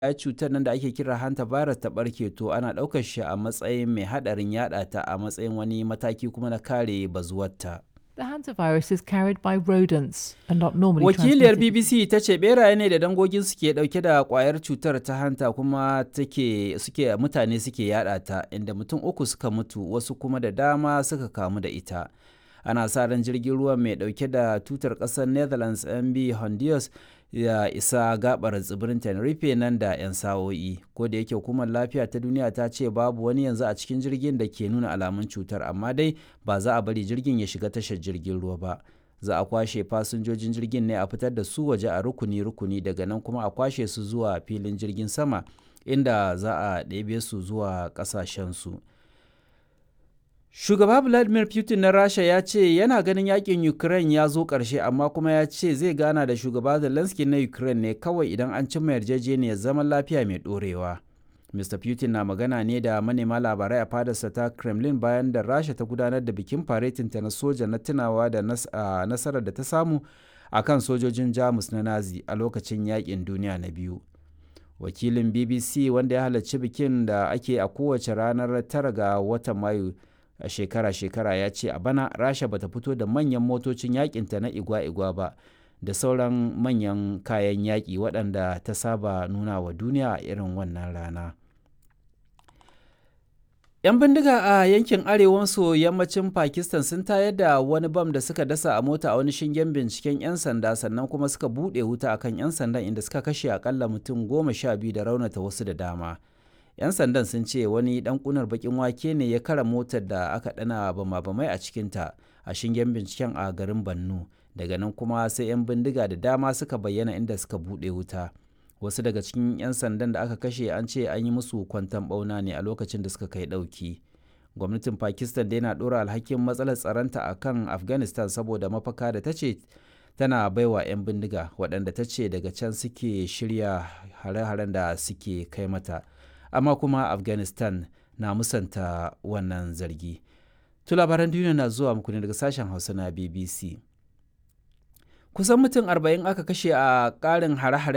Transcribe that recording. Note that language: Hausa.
ƙwayar cutar nan da ake kira hantavirus ta ɓarke to ana ɗaukar shi a matsayin mai haɗarin yaɗa ta a matsayin wani mataki kuma na kare bazuwarta. The hantavirus is carried by rodents and not normally Wakiliyar transmitted. BBC ta ce beraye ne da dangogin suke ɗauke da ƙwayar cutar ta hanta kuma take suke mutane suke yada ta inda mutum uku suka mutu wasu kuma da dama suka kamu da ita. Ana sa ran jirgin ruwan mai ɗauke da tutar ƙasar Netherlands MB Honduras ya isa gabar tsibirin Tenerife nan da 'yan sa'o'i. Ko da yake hukumar lafiya ta duniya ta ce babu wani yanzu a cikin jirgin da ke nuna alamun cutar amma dai ba za a bari jirgin ya shiga tashar jirgin ruwa ba. Za a kwashe fasinjojin jirgin ne a fitar da su waje a rukuni-rukuni daga nan kuma a kwashe su zuwa filin jirgin sama inda za a ɗebe su zuwa ƙasashensu. Shugaba Vladimir Putin na Rasha ya ce yana ganin yakin Ukraine ya zo ƙarshe amma kuma ya ce zai gana da shugaba Zelensky na Ukraine ne kawai idan an cimma yarjejeniyar zaman lafiya mai ɗorewa. Mr. Putin na magana ne da manema labarai a fadarsa ta Kremlin bayan da Rasha ta gudanar da bikin faretinta na soja na tunawa da nasarar da ta samu a kan sojojin Jamus na Nazi a lokacin yakin duniya na biyu. Wakilin BBC wanda ya halarci bikin da ake a kowace ranar tara ga watan Mayu a shekara-shekara ya ce a bana rasha bata fito da manyan motocin yakinta na igwa-igwa ba da sauran manyan kayan yaƙi waɗanda ta saba nuna wa duniya a irin wannan rana 'yan bindiga a yankin arewa maso yammacin pakistan sun tayar da wani bam da suka dasa a mota a wani shingen binciken 'yan sanda sannan kuma suka buɗe wuta akan 'yan sandan inda suka kashe akalla mutum goma sha biyu da raunata wasu da dama 'yan sandan sun ce wani dan kunar bakin wake ne ya kara motar da aka dana bama-bamai a cikinta a shingen binciken a garin bannu daga nan kuma sai 'yan bindiga da dama suka bayyana inda suka bude wuta wasu daga cikin 'yan sandan da aka kashe an ce an yi musu kwantan bauna ne a lokacin da suka kai dauki gwamnatin pakistan dai na dora alhakin matsalar tsaronta a kan afghanistan saboda mafaka da ta ce tana baiwa 'yan bindiga waɗanda ta ce daga can suke shirya hare-haren da suke kai mata amma kuma afghanistan na musanta wannan zargi to labaran duniya na zuwa muku ne daga sashen hausa na bbc kusan mutum 40 aka kashe a ƙarin hare-hare